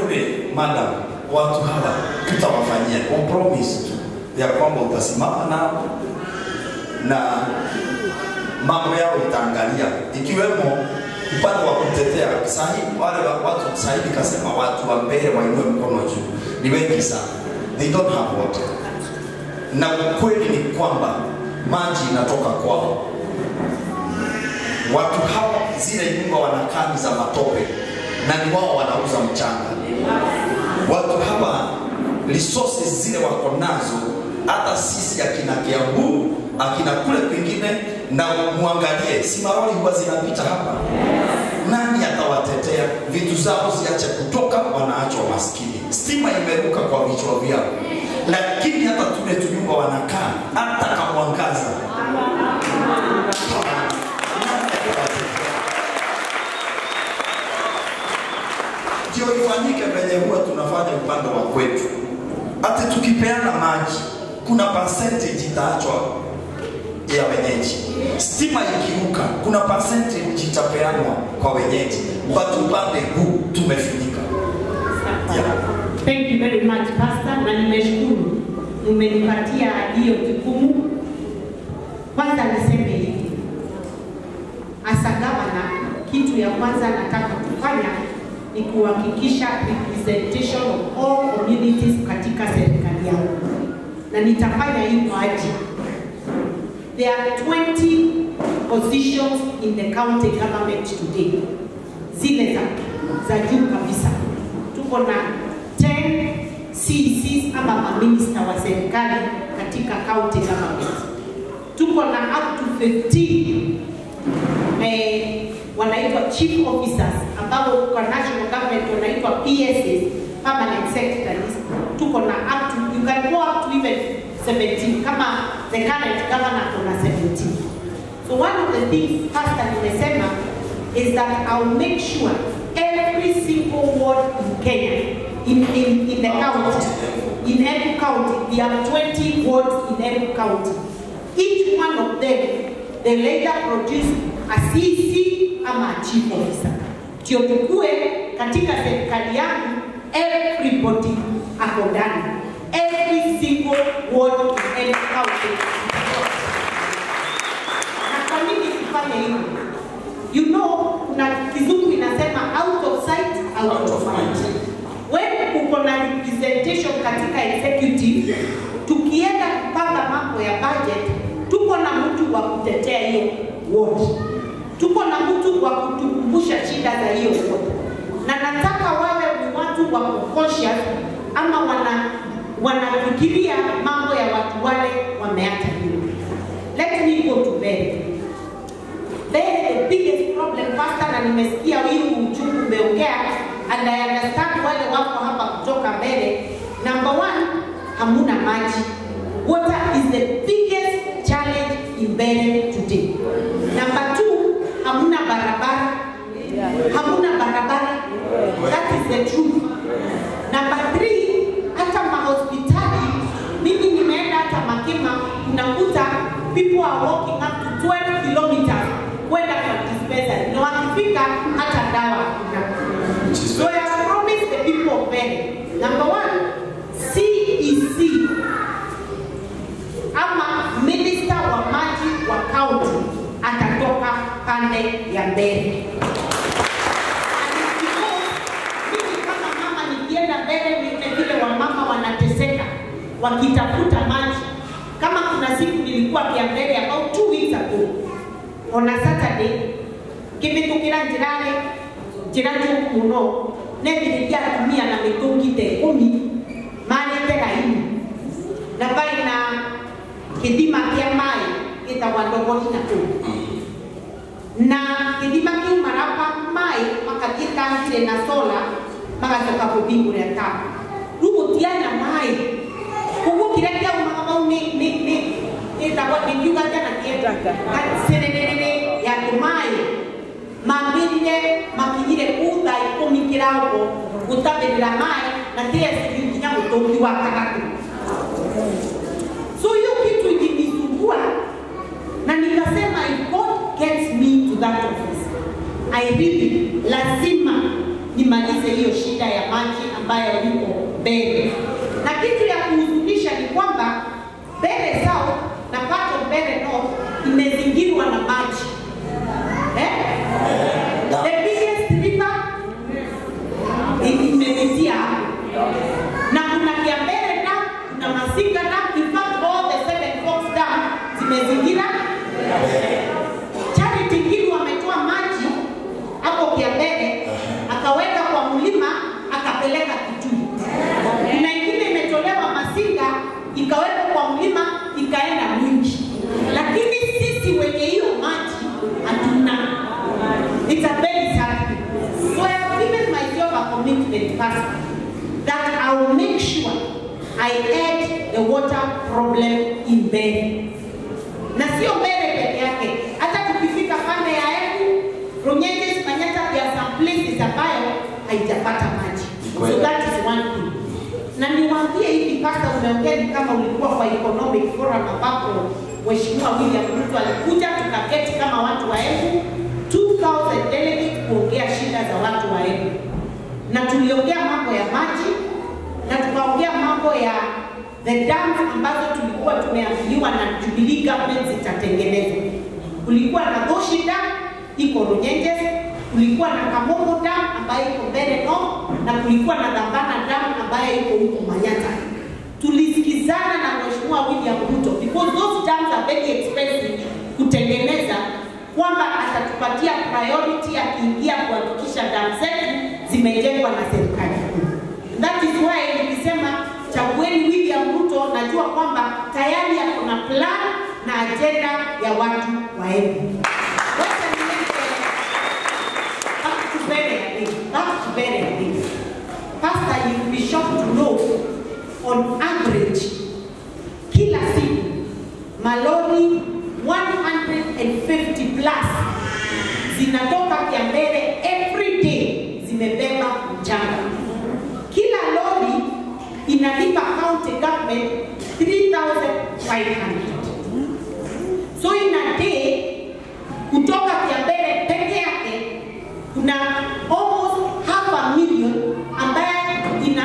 kule madam, watu hawa tutawafanyia, o promise tu ya kwamba utasimama nao na mambo yao itaangalia, ikiwemo upande wa kutetea sahi, wale wa- watu sahi, nikasema watu wa mbele wainue mkono juu, ni wengi sana, they don't have water, na ukweli ni kwamba maji inatoka kwao. Watu hawa zile nyumba wanakaa ni za matope, na ni wao wanauza mchanga. Watu hawa resources zile wako nazo, hata sisi akina Kiambu akina kule kwingine, na muangalie, si maroli huwa zinapita hapa. Nani atawatetea? Vitu zao ziache kutoka, wanaachwa maskini. Stima imeruka kwa vichwa vyao, lakini hata tule tunyumba wanakaa, hata kamwangaza ndio ifanyike venye huwa tunafanya upande wa kwetu. Hata tukipeana maji, kuna percentage itaachwa ya wenyeji. Stima ikiruka, kuna percentage itapeanwa kwa wenyeji, but upande huu tumefinika. Yeah. Thank you very much Pastor, na nimeshukuru umenipatia hiyo jukumu. Kwanza niseme hivi, as a governor, kitu ya kwanza nataka kufanya ni kuhakikisha representation of all communities katika serikali yangu, na nitafanya hivyo aje. There are 20 positions in the county government today, zile za, za juu kabisa. Tuko na 10 CECs ama maminista wa serikali katika county government. Tuko na up to 15 eh, wanaitwa chief officers ambao kwa national government wanaitwa PSs, permanent secretaries. Tuko na up to, you can go up to even 17 kama the current governor kuna 17. So one of the things pastor nimesema is that I'll make sure every single ward in Kenya, in, in, in the county, in every county, we have 20 wards in every county. Each one of them, they later produce a CC ama a chief officer. Ndio tukue katika serikali yangu, everybody ako ndani. Every single ward in every county. Na kwa nini sifanye hivyo? You know, kuna kizungu inasema out of sight, out of mind. When uko na representation katika executive, tukienda kupanga mambo ya budget, tuko na mtu wa kutetea hiyo ward, tuko na mtu wa kutukumbusha shida za hiyo ward, na nataka wawe ni watu wa conscious ama wana wanafikiria mambo ya watu wale wameacha nyuma. Let me go to bed. Then the biggest problem pastor, na nimesikia hii uchungu umeongea, and I understand wale wako hapa kutoka mbele. Number one, hamuna maji. Water is the biggest challenge in Mbere today. Number two, hamuna barabara. Hamuna barabara. That is the truth. Number three, hata mahospitali, mimi nimeenda hata Makima, unakuta people are walking up to 12 kilometers kwenda kwa dispensary, na wakifika hata dawa hakuna. So I have promised the people of Mbere, number one, CEC ama minister wa maji wa county atatoka pande ya mbele. And it's because mimi kama mama nikienda mbele nione vile wamama wanateseka wakitafuta maji. Kama kuna siku nilikuwa pia mbele about two weeks ago on a Saturday kivitukira njirani njira njuku muno nethiriria atumia na mitungi ta ikumi marite raini na bai na kithima kia mai gitagwa ndogori na kuu na kithima kiu marapa mai makathie tankire na sola magacoka kuthingura tapu riu gutiana mai koguo kiria kiaumaga mau ni ni ni ĩtagwo nĩkiuga tena kĩsererere ya tũmaĩ mambĩrire makinyire kuu thaa ikũmi kĩraugo gũtabĩrĩra maĩ na TSU nginya mũtũngi wa kagatũ so hiyo kitu ilinisumbua na nikasema if God gets me to that office I really lazima nimalize hiyo shida ya maji ambayo ambayo iko mbele. Na kitu ya kuhuzunisha ni kwamba Mbeere South na part of Mbeere North imezingirwa na maji eh? The biggest river i- imepitia hapo na kuna Kiambere Dam, kuna Masinga Dam, in fact all the seven Forks Dam zimezingira Charity Ngilu ametoa maji hapo Kiambere akaweka kwa mlima akapeleka Kitui. Kuna ingine imetolewa Masinga ikawekwa kwa mlima ikaenda Mwingi, lakini sisi wenye hiyo maji hatuna. It's a very sad thing. So I have given myself a commitment first that I will make sure I end the water problem in Mbeere na sio Mbeere peke yake, hata tukifika pande ya Embu, Runyenjes, Manyata, there are some places ambayo haijapata maji. So that is one thing. Na niwaambie hivi, pasta, umeongea ni kama ulikuwa kwa economic forum ambapo Mheshimiwa William Ruto alikuja tukaketi kama watu wa Embu 2000 delegates kuongea shida za watu wa Embu, na tuliongea mambo ya maji na tukaongea mambo ya the dams ambazo tulikuwa tumeambiwa na Jubilee government zitatengenezwa. Kulikuwa na Goshi Dam iko Runyenjes, kulikuwa na Kamomo Dam ambayo iko Mbeere North na kulikuwa na Dambana Dam ambayo iko huko Manyata. Tulisikizana na Mheshimiwa William Ruto because those dams are very expensive kutengeneza kwamba atatupatia priority akiingia kuhakikisha dam zetu zimejengwa na serikali kuu. That is why nilisema chagueni William Ruto, najua kwamba tayari ako na plan na ajenda ya watu wa Embu. Wacha niende back to Mbeere again, back to Mbeere again. Pastor, you will be shocked to know on average kila siku malori 150 plus zinatoka Kiambere every day zimebeba mchanga. Kila lori inalipa county government 3500 so in a day kutoka Kiambere peke yake kuna almost half a million ambaye ina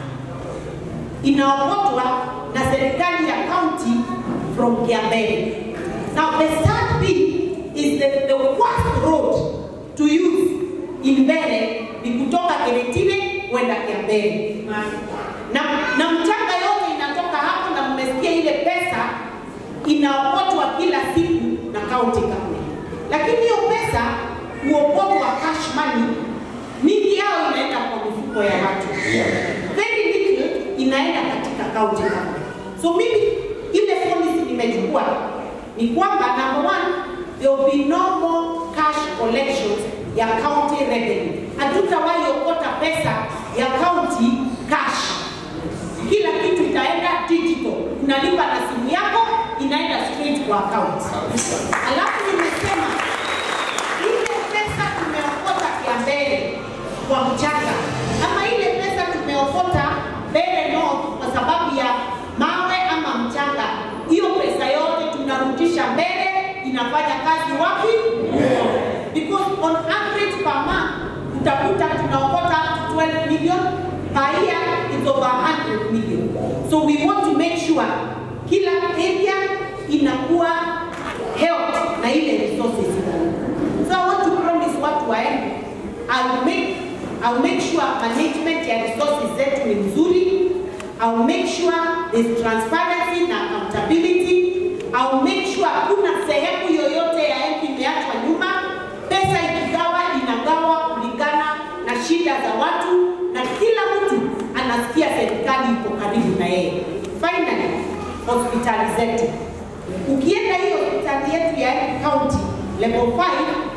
inaokotwa na serikali ya county from Kiambere. Now the sad thing is that the worst road to use in Mbeere ni kutoka Keretile kwenda Kiambere. Na, na mchanga yote inatoka hapo na mmesikia ile pesa inaokotwa kila siku na county government. Lakini hiyo pesa huokotwa cash money, mingi yao inaenda kwa mifuko ya watu very little inaenda katika county government. So mimi ile policy nimechukua ni kwamba number one, there will be no more cash collections ya county revenue. Hatutawahi okota pesa ya county cash. Kila kitu itaenda digital, unalipa na simu yako, inaenda straight kwa account. Alafu nimesema ile pesa tumeokota Kiambere kwa mchanga ama ile pesa tumeokota Mbeere North kwa sababu ya mawe ama mchanga, hiyo pesa yote tunarudisha Mbeere, inafanya kazi wapi? Because on average per month utakuta tunaokota 12 million per year, it's over 100 million. So we want to make sure kila area inakuwa help na ile resources. So I want to promise watu wa Embu, I will make I will make sure management ya resources zetu ni nzuri. I will make sure there's transparency na accountability. I will make sure kuna sehemu yoyote ya Embu imeachwa nyuma. Pesa ikigawa inagawa kulingana na shida za watu na kila mtu anasikia serikali iko karibu na yeye. Finally, hospitali zetu. Ukienda hiyo hospitali yetu ya Embu County level 5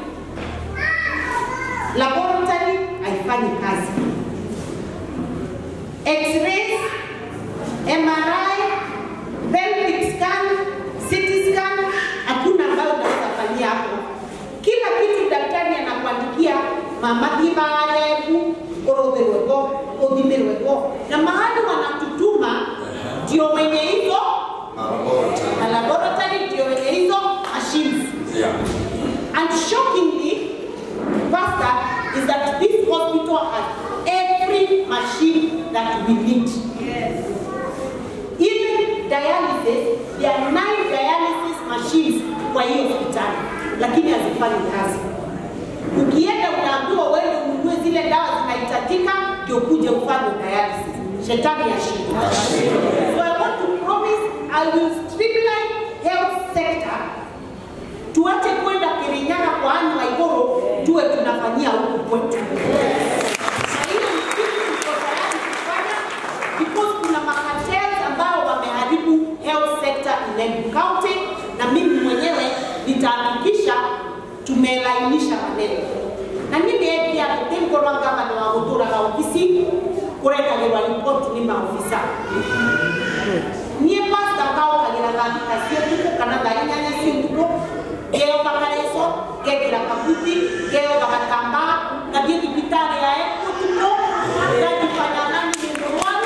laboratory haifanyi kazi. X-rays, MRI, pelvic scan, CT scan, hakuna ambayo unaweza fanyia hapo. Kila kitu daktari anakuandikia mama thibareku urotherweko uthimirweko, na mahali wanatutuma ndio wenye hizo na laboratory ndio wenye hizo machines. And shockingly, Pastor, is that this hospital has every machine we need. Even dialysis, there are nine dialysis machines kwa hiyo hospitali, lakini hazifanyi kazi. Ukienda unaambiwa wewe ununue zile dawa zinahitajika ndio kuje ufanye dialysis. Shetani ashinda. So I want to promise I will streamline health sector tuache kwenda Kirinyaga kwa Anne Waiguru tuwe tunafanyia huku kwetu. Na hiyo ni kitu tuko tayari kufanya because kuna makartels ambao wameharibu health sector in Embu County, na mimi mwenyewe nitahakikisha tumelainisha maneno na mimi pia kutingorwa gavana wa guturaga ofisi kurekagirwa ripoti ni maofisa niä pasta kaåkagä thambika cio tukå kana thaa inyanya cio tukå ngeoga kareco ngekĩra kabuti ngeoga gatambaa ngathiĩ thibitarĩ ya Embu tukũ ngajifanya nani ni mũrwaru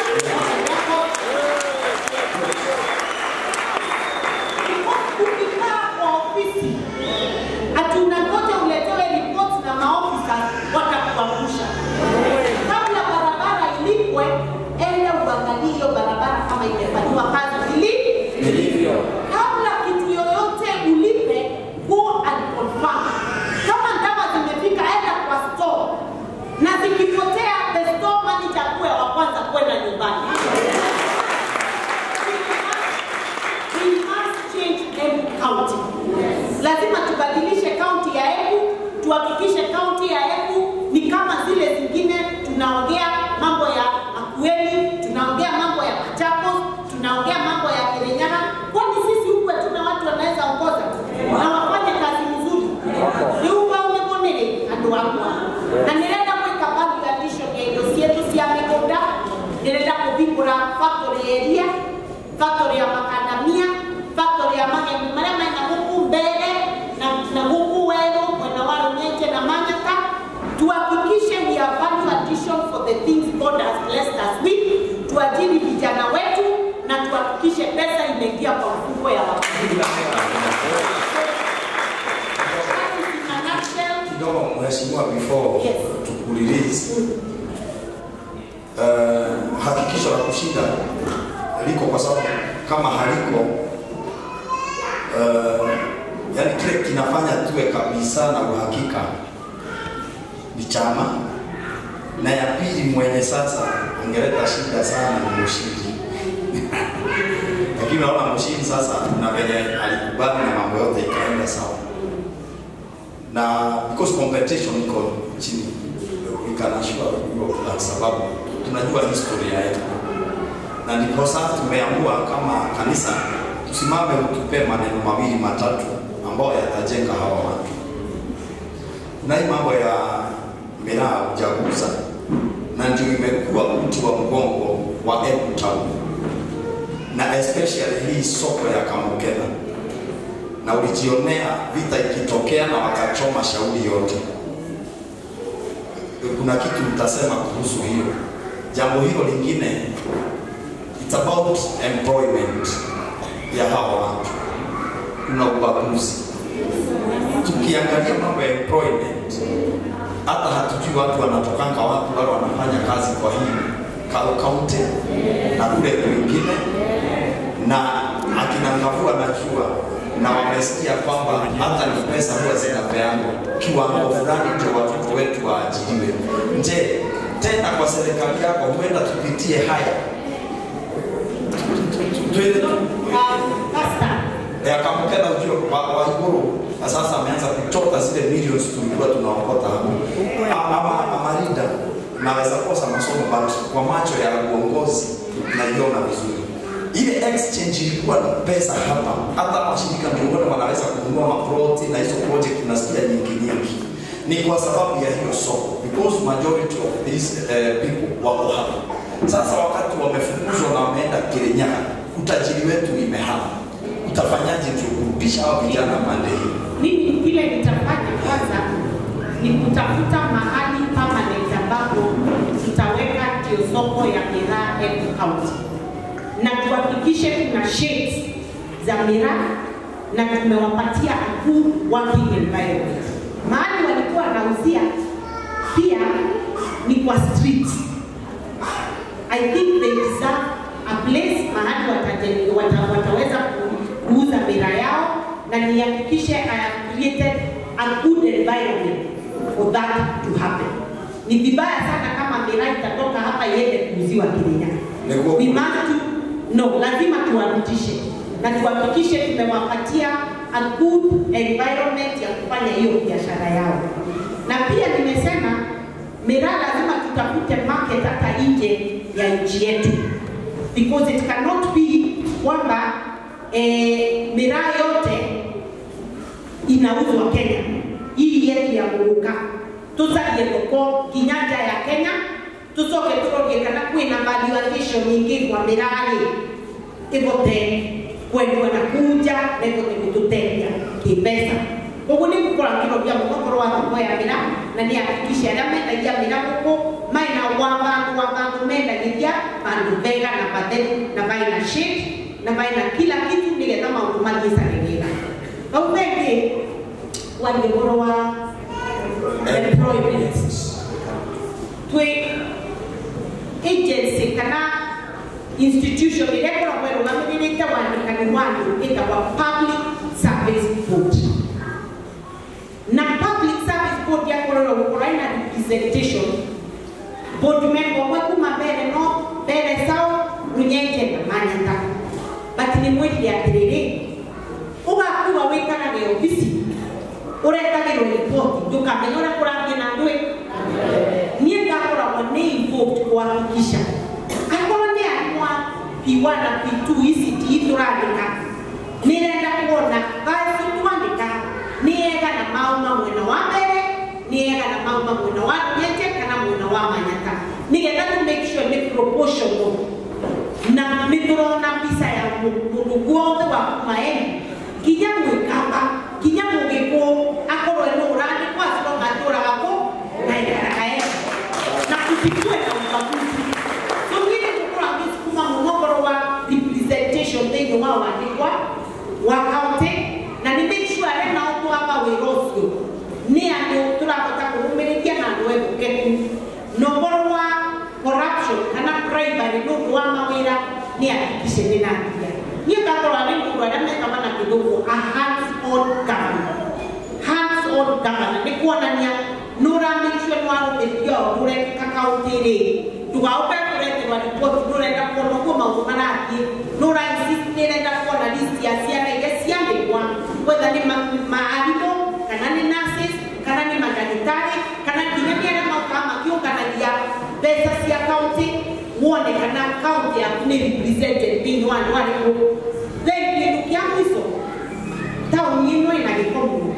ukikaa kwa ofisi ati unangoja uletewe ripoti na maofisa watakuangusha kabla barabara ilipwe enda uangalie hiyo barabara kama imefanyiwa kazi ili Ilivyo. kabla kitu yoyote ulipe go and confirm kama dawa zimefika enda kwa store na zikipotea the store manager kuwe wa kwanza kwenda nyumbani We must change Embu County. Lazima tubadilishe kaunti ya Embu, tuhakikishe kaunti ya Embu ni kama zile zingine. Tunaongea mambo ya Makueni, tunaongea mambo ya Machakos, tunaongea mambo ya Kirinyaga. Kwani sisi huku hatuna watu wanaweza ongoza na wafanye kazi nzuri? Niuga umebonere andu akwa na nirenda gwika value addition ya indo cietu cia migunda nirenda kuvingura factory ya iria factory ya makandamia factory ya mageni maria mena guku mbere na, na guku weru mwena wa runyenje na manyaka tuhakikishe we are value addition for the things God has blessed us with tuajiri vijana wetu na tuhakikishe pesa imeingia kwa mfuko ya wakulima That is in a nutshell kidogo mheshimiwa before Yes. tukurelease uh, hakikisho la kushinda liko kwa sababu kama haliko uh, yani kile kinafanya tuwe kabisa na uhakika ni chama na ya pili mwenye sasa angeleta shida sana ni Mushiri lakini naona Mushiri sasa na venye alikubali na mambo yote ikaenda sawa na because competition iko chini we can assure you of that sababu tunajua historia yetu na ndipo sasa tumeamua kama kanisa tusimame utupe maneno mawili matatu ambayo yatajenga hawa watu na hii mambo ya miraa ujaguza na ndio imekuwa uti wa mgongo wa Embu Town na especially hii soko ya Kamukena na ulijionea vita ikitokea na wakachoma shauri yote. Kuna kitu mtasema kuhusu hiyo. Jambo hilo lingine, it's about employment ya hawa watu. Kuna ubaguzi. Tukiangalia mambo ya employment, hata hatujui watu wanatokanga wapi, wale wanafanya kazi kwa hii Kalo County na kule kwingine na akina Ngavua najua na wamesikia kwamba hata ni pesa huwa zinapeanwa kiwango fulani ndio watoto wetu waajiriwe. Je, tena kwa serikali yako huenda tupitie haya Tuende- Pastor, ya Kamukena ujue wa, wa Iguru na sasa ameanza kuchota zile millions tulikuwa tunaokota hapo. A- Ama Amarinda naweza kosa masomo but kwa macho ya uongozi naiona vizuri. Ile exchange ilikuwa na pesa hapa, hata mashirika ndio wale wanaweza kununua maploti na hizo project tunasikia nyingi nyingi. Ni kwa sababu ya hiyo soko because majority of these uh, people wako hapa. Sasa wakati wamefukuzwa na wameenda Kirinyaga, utajiri wetu imehama utafanyaje ndio kurudisha hao vijana pande hii? mimi kile nitafanya kwanza ni kutafuta mahali permanent ambapo tutaweka ndio soko ya miraa Embu County, na tuhakikishe kuna shades za miraa na tumewapatia a good working environment. Mahali walikuwa wanauzia pia ni kwa street. I think mahali wataje- wata, wataweza ku- kuuza bidhaa yao na nihakikishe I have created a good environment for that to happen. Ni vibaya sana kama miraa itatoka hapa iende kuuziwa Kenya. Nikuwa- We must to, no, lazima tuwarudishe na tuhakikishe tumewapatia a good environment ya kufanya hiyo biashara yao. Na pia nimesema miraa lazima tutafute market hata nje ya nchi yetu because it cannot be kwamba eh, miraa yote inauzwa Kenya. Hii yetu ya Muguka tucarie thoko kinyanja ya Kenya tucoke turorie kana kwina valuation nyingi kwa mirari ivote kwendwa na kuja na ivote gututeithia kimbesa koguo nä gå korwo ngä mũthogoro wa thoko ya mĩra na nä hakikisha arĩa mendagia mĩra gũkũ maina wabandu wabandu mendagithia bandu bega na batheru na baina shade na baina kila kitu nĩgetha maũndũ mathiĩ canegĩra bau bengĩ warie ũhoro wa employment twĩ agency kana institution ĩrĩa ĩkoragwo ĩrũgamĩrĩrĩte wandĩkani wa andũ ĩtagwa public service board na public service board yakorerwo gũkorwo ĩna representation board member ũmwe kuma mbere no mbere south runyenje na manyata but nĩ mwĩrire atĩrĩrĩ ũgakuga wĩikarage obici ũretagĩrwo riboti ndũkamenya ũrĩa kũrathiĩ na ndwĩ niĩ ngakoragwo nĩ involved kuhakikisha akorwo nĩ arimũ a P1 na P2 ici ti tũrandĩka nĩrenda kuona basi twandĩka nĩega na mauma mwena wa mbere nĩega na mauma mwena wa Rũnyenje kana mwena wa Manyata nĩgetha to make sure nĩ proportional na nĩ tũrona mbica ya mũndũ guothe wa kuma emu kinya mwĩkamba kinya mũgĩkũ akorwo nĩ ũrandĩkwo acironga atũraga kũ na ikaraga emu na kusikue na ubaguzi tũngire gũkorwo agĩsukuma mũnogoro wa representation thĩinĩ wa wandĩkwa wa kaunti na nĩ make sure arĩa nao twamba wĩra ũcio nĩ andũ tũrahota kũrũmĩrĩria na andũ etũkeku na ũhoro wa corruption kana bribery nĩ ũndũ wa mawĩra nĩ hakikishe nĩ nathia niĩ ngakorwo nĩ mũndũ arĩa mekama na kĩthũngũ a hands on government hands on government nĩ kuonania nĩ ũramake sure nĩ warũmĩrĩria ũndũ ũrekĩka kaũntĩ-rĩ ndũgaũke kũreterwa riboti nĩ ũrenda kuona ũguo maũndũ marathiĩ nĩ ũrainsist nĩ ũrenda kuona list ya ciana iria ciandĩkwa whether nĩ ma- maarimũ kana nĩ nurses kana nĩ mandagĩtarĩ kana nginya nĩ arĩa maukaga makĩũnganagia mbeca cia kaũntĩ wone kana kaũntĩ yaku nĩ represented thĩinĩ wa andũ arĩkũ then kĩndũ kĩa mũico taũni ĩno ĩna gĩko mũno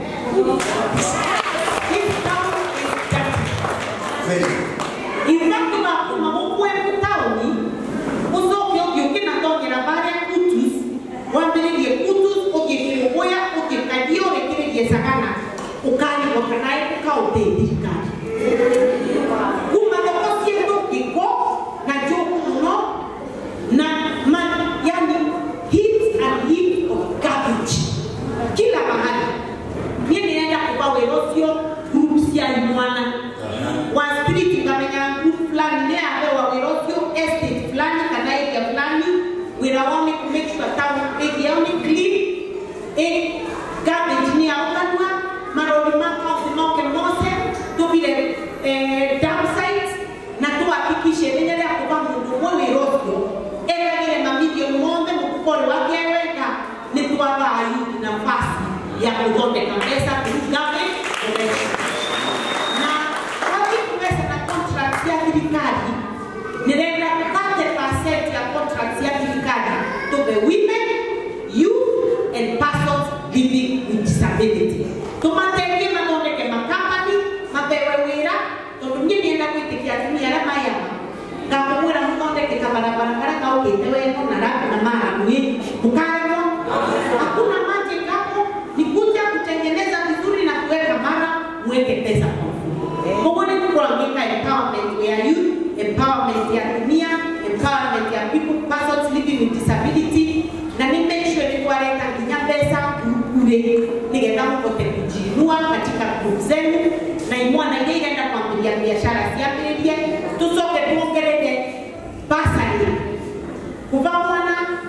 This town is dirty. Very. Ingawa kuma mukwe tauni ucoke ũngĩũkĩnatonyera barĩa kutus wambĩrĩrie kutus ũngĩkĩũgũya ũngĩkaria ũrĩkĩrĩrie sagana ũkarigwo kana ũkaũtĩ thirikari kuma thoko ciĩtũ gĩko na njũku mũno na ma, yani heaps and heaps of garbage kila mahali niĩ nĩrenda kuga wĩra ũcio group cia imwana wa street ngamenya group fulani nĩ ahewa wĩra ũcio estate fulani kana area fulani wĩra wao nĩ ku make sure town area yao nĩ clean eh, garbage nĩ yaũkanua marori ma kaũntĩ moke mose tũbire eh, dump sites na tũhakikishe nĩ rĩrĩa kuga mũndũ ũmwe wĩra ũcio eragĩre mamilioni mothe mũkũkori wake wega nĩ twabaa youth nafasi ya gũthondeka mbeca through government elections na wathi kumesa na contract ya thirikari nĩrenda 30% ya contract ya thirikari to the women youth and persons living with disability tũmateithie mathondeke makambani mabewe wĩra tondũ niĩ nĩenda gwĩtĩkia atumia arĩa mayama ngakamwĩra mũthondeke kabarabara karĩa kaũkĩte wego na rabu na maramwi mũkaremwo hakuna maji hapo ni kuja kutengeneza vizuri na kuweka mara mweke pesa kwa mfuko Mungu ni kuangika empowerment ya youth empowerment ya dunia empowerment ya people persons living with disability na ni make sure ni kuwaleta nginya pesa kule nigetha mũhote kujiinua katika group zenu na imwana iria irenda kwambĩrĩria biashara ciambĩrĩrie tũcoke tuongerere basari kuva mwana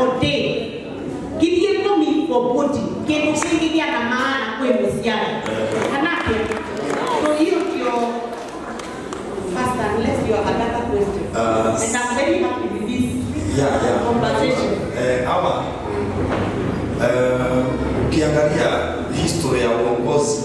ordained githie tũmi for body kĩndũ kĩngĩ gĩa na maana kwĩ mũciari manake so hiyo ndio Pastor, unless you have another question. Uh, and I'm very happy with this Yeah, yeah. conversation. Eh, ama eh, ukiangalia historia ya uongozi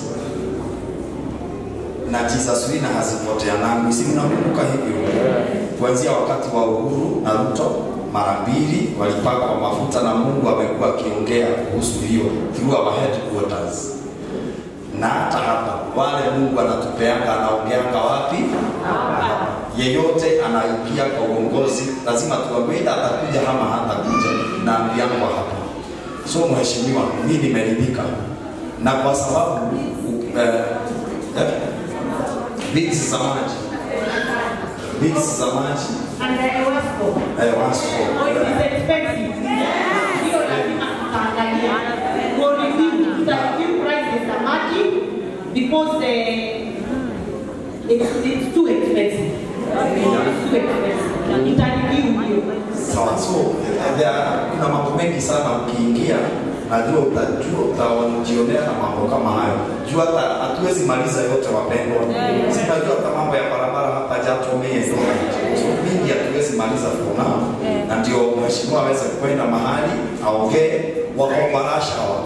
na Jesus Wina hazipoteanangi, si mnakumbuka hivyo? Kuanzia wakati wa Uhuru na Ruto mara mbili walipakwa mafuta na Mungu amekuwa akiongea kuhusu hiyo through our headquarters, na hata hapa wale Mungu anatupeanga anaongeanga wapi? Hapa. Yeyote anaingia kwa uongozi lazima tuambiwe ila atakuja ama hatakuja, na ambiangwa hapa. So mheshimiwa, mimi nimeridhika na kwa sababu eh, eh, bits za maji bits za maji And I was for. eh, wasko Oh, it is expensive. Hiyo lazima tutaangalia. We'll review, tutareview prices za maji because the it's, it's too expensive. It's too expensive. Itareview hiyo. sawa. So eh, there are- kuna mambo mengi sana ukiingia najua utajua utajionea na mambo kama hayo jua hata hatuwezi maliza yote wapendwa sinajua hata mambo ya barabara hapa jatomee so mingi hatuwezi maliza for now na ndio mheshimiwa aweze kwenda mahali aongee wakomarasha wa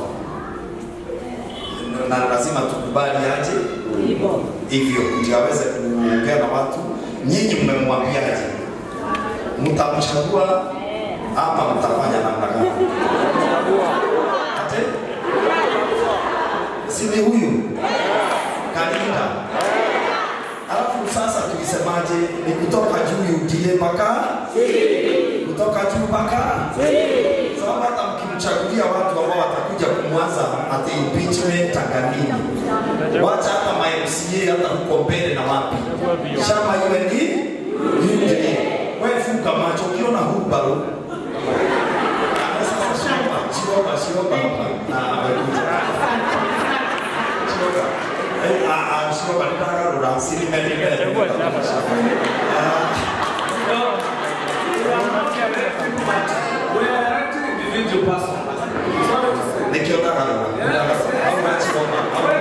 na lazima tukubali aje Hivyo. hivyo ndio aweze kuongea na watu. Nyinyi mmemwambiaje? Mtamchagua ama mtafanya namna gani? Ate si ni huyu Kalinda? Alafu sasa tulisemaje? Ni kutoka juu UDA mpaka kutoka juu mpaka sababu hata mkimchagulia watu ambao watakuja kumwaza ati impeachment Tanganyika wacha hata ma MCA hata huko mbele na wapi, chama iwe ni UDA. Wewe funga macho, ukiona hubaro Chiroba, Chiroba hapa na amekuja Chiroba. Eh, ah, ah, Chiroba nitagarura sinimelimele. We are electing individual person. Sorry to say. Nikiona garura. Au Chiroba.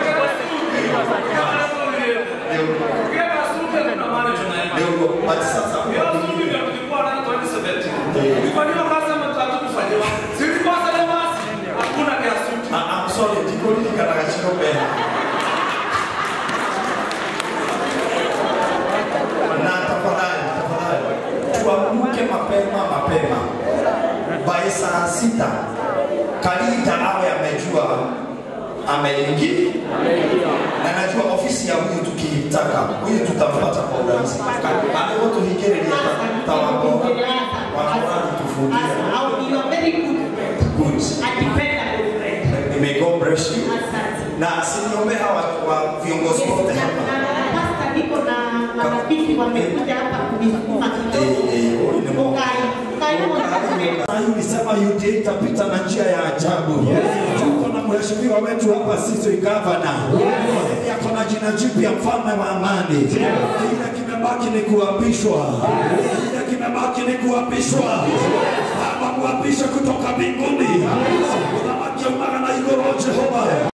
Ukienda Sunday kuna mahali tunaenda. Ndio, but sasa Hiyo Sunday ndio tulikuwa nayo 2017. Tulifanyiwa kazi ama tatu kufanyiwa. Silikuwa sasa basi. Hakuna kia suti. Ah, I'm sorry, ndiko nilikanaga Chiroba. na tafadhali tafadhali tuamke mapema mapema by saa sita Kalita awe amejua ameingia na najua ofisi ya huyu tukitaka huyu tutampata kwa urahisi alivyo tuhikireria tawango wakorani tufungia Au you are very good friend. good A dependable friend. may God bless you Asante. na siniombe hawa wa viongozi wote hapa Pasta, niko na marafiki wamekuja hapa kunisukuma Eh, eh, kidogo. huyu ni Mungu. Ukai, ukai moja. Sasa ulisema UDA itapita na njia ya ajabu. Tuko na mheshimiwa wetu hapa sisi gavana. Yeye ako na jina jipya mfalme wa amani. Kile kimebaki ni kuapishwa. Kile kimebaki ni kuapishwa. Baba muapishe kutoka mbinguni. Unamakia umara na igoro Jehova.